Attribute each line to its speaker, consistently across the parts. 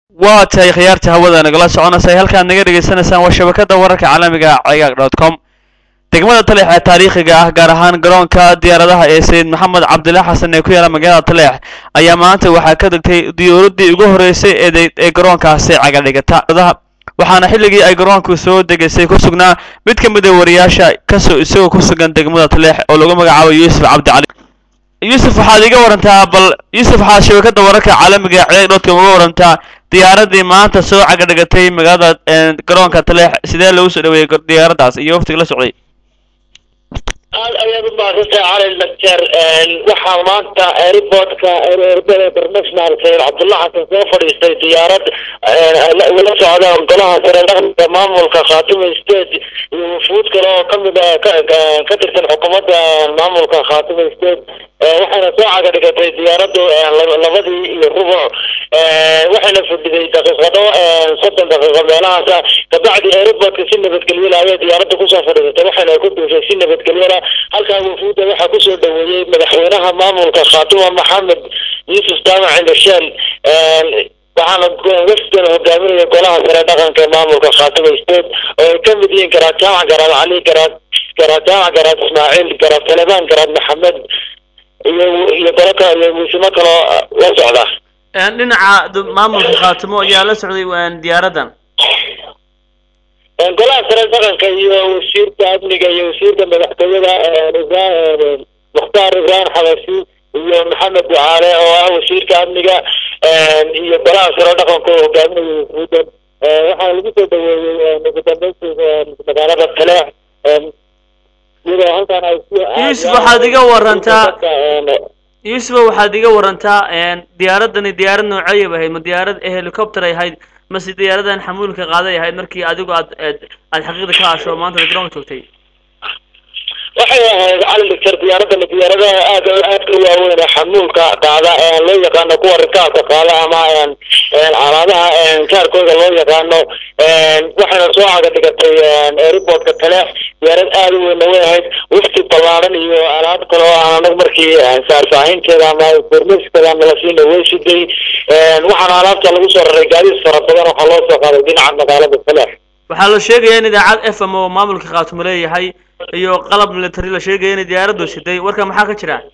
Speaker 1: waa tahay khiyaarta hawada nagala soconaysay halkaad naga dhegaysanaysaan waa shabakada wararka caalamiga cagaag dot com degmada taleex ee taariikhiga ah gaar ahaan garoonka diyaaradaha ee sayid maxamed cabdillah xasan ee ku yaala magaalada taleex ayaa maanta waxaa ka degtay diyuuradii ugu horeysay ee ee garoonkaasi cagadhigata waxaana xilligii ay garoonku soo degaysay ku sugnaa mid ka mid a wariyaasha kasoo isagoo ku sugan degmada taleex oo lagu magacaabo yuusuf cabdicali yuusuf waxaad iga warantaa bal yuusuf waxaad shabakada wararka caalamiga ee cagaag dot com uga warantaa diyaaradii maanta soo cagadhigatay magaalada garoonka taleex sidee lagu soo dhaweeyey diyaaraddaas iyo waftiga la socday
Speaker 2: aad ayaad u mahadsantay cali dakter waxaa maanta airportka erbada international sayid cabdullah xasan soo fadhiistay diyaarad ula socda golaha sare dhaqanka maamulka khaatuma state iyo wufuud kale oo kamid a ka tirsan xukuumadda maamulka khaatuma state waxayna soo caga dhigatay diyaaradu labadii iyo rubuc waxayna fadhiday daqiiqado soddon daqiiqo meelahaasa kabacdi airportka si nabadgelyala ayay diyaaradda kusoo fadhiisatay waxayna ku duushay si nabadgelyala halkaa wufuudda waxaa kusoo dhaweeyey madaxweynaha maamulka khaatuma maxamed yuusuf jaamac indhasheel waxaana wafdan hogaaminaya golaha sare dhaqanka ee maamulka khaatuma state oo ay kamid yihiin garaad jaamac garaad cali garaad garaad jaamac garaad ismaaciil garaad talebaan garaad maxamed iyo iyo golo kale iyo muusimo kaloo la socda
Speaker 1: dhinaca maamulka khaatimo ayaa la socday diyaaraddan
Speaker 2: golaha sare dhaqanka iyo wasiirka amniga iyo wasiirka madaxtooyada mukhtaar ibrahim xabashi iyo maxamed ducaale oo ah wasiirka amniga iyo golaha sare dhaqanka oo hogaaminaya wufuudan waxaa lagu soo dhaweeyey ugu dambeyntii magaalada taleex iyadoo halkan ay
Speaker 1: yuusuf waxaad iga warantaa yuusuf waxaad iga warantaa diyaaradani diyaarad nooceeyay ahayd ma diyaarad helicopter ay ahayd mase diyaaradan xamuulka qaaday ahayd markii adigu aad aad xaqiiqda ka asho maanta garoonka joogtay
Speaker 2: waxay ahayd cali doctor diyaaradani diyaaradaha aad aadka u waaweyn ee xamuulka qaada loo yaqaano kuwa rikaabka qaada ama alaadaha kaarkooda loo yaqaano waxayna soo caga dhigatay airportka taleex diyaarad aad u weynna way ahayd wafti ballaaran iyo alaab kale oo aan anag markii faahfaahinteeda ama informaskeeda nala siina way siday waxaana alaabta lagu soo raray gaadiis fara badan waxaa loo soo qaaday dhinaca magaalada taleex
Speaker 1: waxaa la sheegaya in idaacad f m oo maamulka khaatumo leeyahay iyo qalab military la sheegaya inay diyaaraddu siday warka maxaa ka jira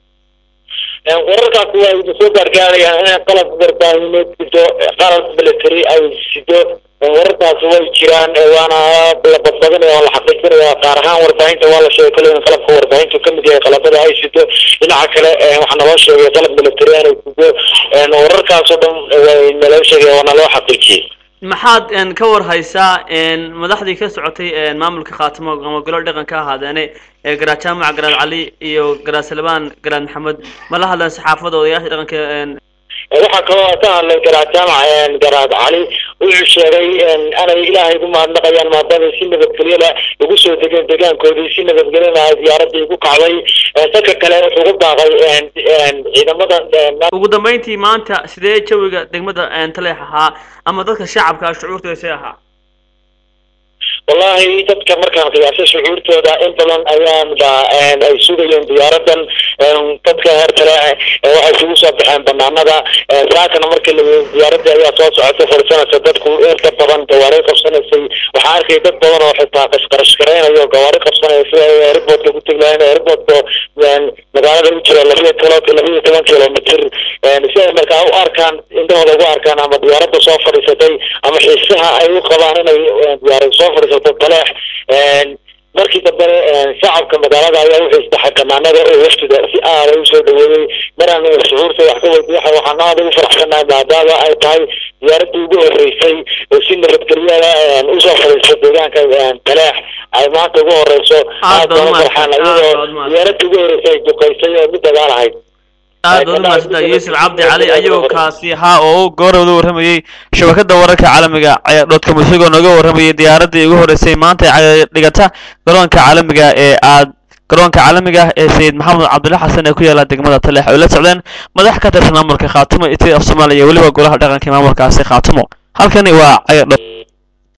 Speaker 2: wararkaasi waa ina soo gaargaarayaan inay qalab warbaahineed sido qalab military ay sido wararkaasi way jiraan waana la badbadinaya oo la xaqiijinaya qaar ahaan warbaahinta waa la sheegay kale in qalabka warbaahintu kamid yahay qalabada ay sido dhinaca kale waxaa naloo sheegay qalab military inay sido wararkaasoo dhan way naloo sheegay waana loo xaqiijiyey
Speaker 1: maxaad ka war haysaa madaxdii ka socotay maamulka khaatimo ama golo dhaqan ka ahaadeene garaad jaamac garaad cali iyo garaad salbaan garaad maxamed ma la hadleen saxaafada odayaasha dhaqanka
Speaker 2: waxaa kaloo ka hadlay garaad jaamac garaad cali wuxuu sheegay anay ilaahay ugu mahadnaqayaan maadaama si nabadgelyada ugu soo degeen degaankoodii si nabadgelyana ay diyaaradii ku kacday dadka kale wuxuu ku baaqay ciidamada
Speaker 1: ugu dambeyntii maanta sidee jawiga degmada taleex ahaa ama dadka shacabka shucuurtooda see ahaa
Speaker 2: wallahi dadka markaan qiyaasay shucuurtooda in badan ayaan ba ay sugayeen diyaaradan dadka heer kale waxay isugu soo baxeen banaanada saakana markii la diyaaradii ayaa soo socotay fadhisanaysa dadku inta badan gawaari qabsanaysay waxaa arkay dad badan oo xitaa qashqarashgaraynayo gawaari qabsanaya sida ay airportka ku tegi lahayn airportka magaalada u jira labiyo kilo labiyo toban kilomitr si ay markaa u arkaan indhahooda ugu arkaan ama diyaaradda soo fadhiisatay ama xiisaha ay u qabaan inay diyaarad soo fadhiisato taleex markii dambe shacabka magaalada ayaa wuxuu isdaxay banaanada oo waftida si aada usoo dhaweeyey maraan shucuurta wax ka weydiiya waxaan aada ugu faraxsanahay maadaama ay tahay diyaaradii ugu horeysay oo si nabadgelyada usoo fadhiista deegaanka taleex ay maanta ugu horeyso aad baan u farxaan iyadoo diyaaradii ugu horeysay ay duqeysay oo mid dagaal ahayd
Speaker 1: aad baad umahadsanta yuusuf cabdi cali ayuu kaasi ahaa oo goorowda warramayey shabakada wararka caalamiga dhodcom isagoo nooga warramayay diyaaradii ugu horeysay maanta ee dhigata garoonka caalamiga ee aad garoonka caalamiga ah ee sayid maxamed cabdulla xasan ee ku yaala degmada taleex ay la socdeen madax ka tirsan maamulka khaatumo iyo tii af soomaaliya iyo weliba golaha dhaqanka maamulkaasi khaatumo halkani waa cayadho